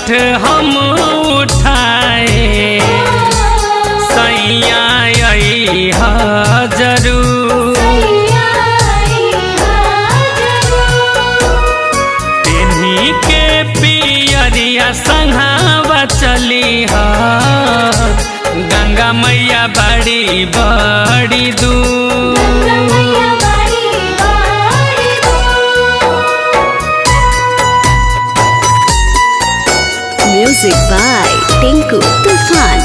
छठ हम उठाए सैया अइहा जरूर तेन्ही के पियरिया संघावा चली ह गंगा मैया बड़ी बड़ी दूर Music by Tinku Tufan.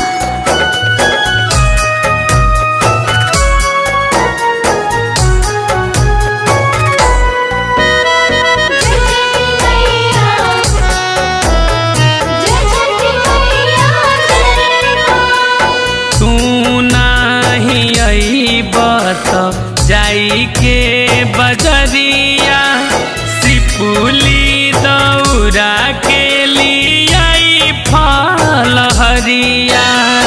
तू नाही अइब त जाई के बजरिया सिपुली दौरा के लियाई फल हरिया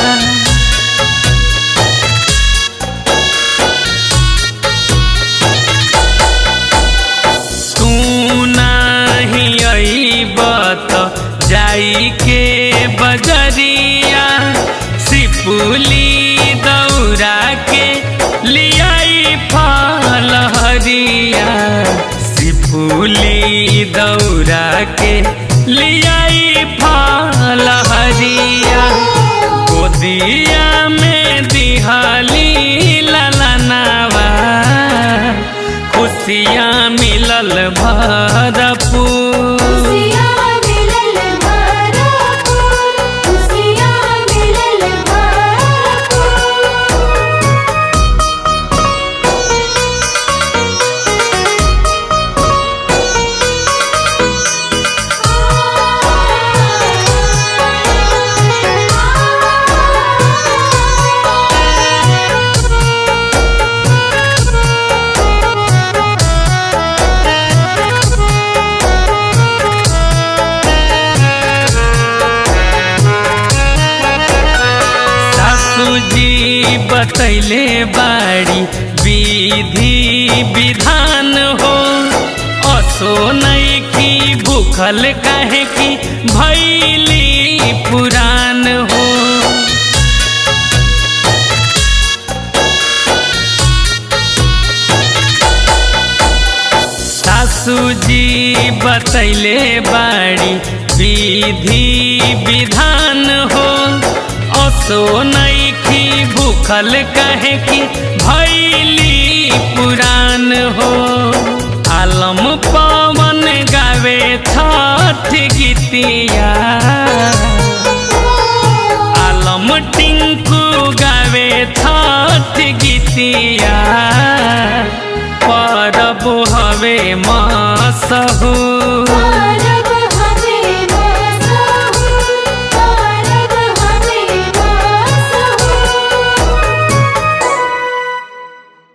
तू नाही अइब त जाई के बजरिया सिपुली दौरा के लियाई फल हरिया सिपुली दौरा के लियाई फल हरिया गोदिया में दिहली ललनावा खुशियाँ मिलल भरपूर सासुजी बतैले बाड़ी विधि विधान हो असो नहीं की भूखल काहे की भैली पुरान हो सासुजी बतैले बाड़ी विधि विधान हो असो नैखी भूखल कहे की भैली पुरान हो आलम पवन गावे छठ गीतिया आलम टिंकू गावे छठ गीतिया परब हवे मसहू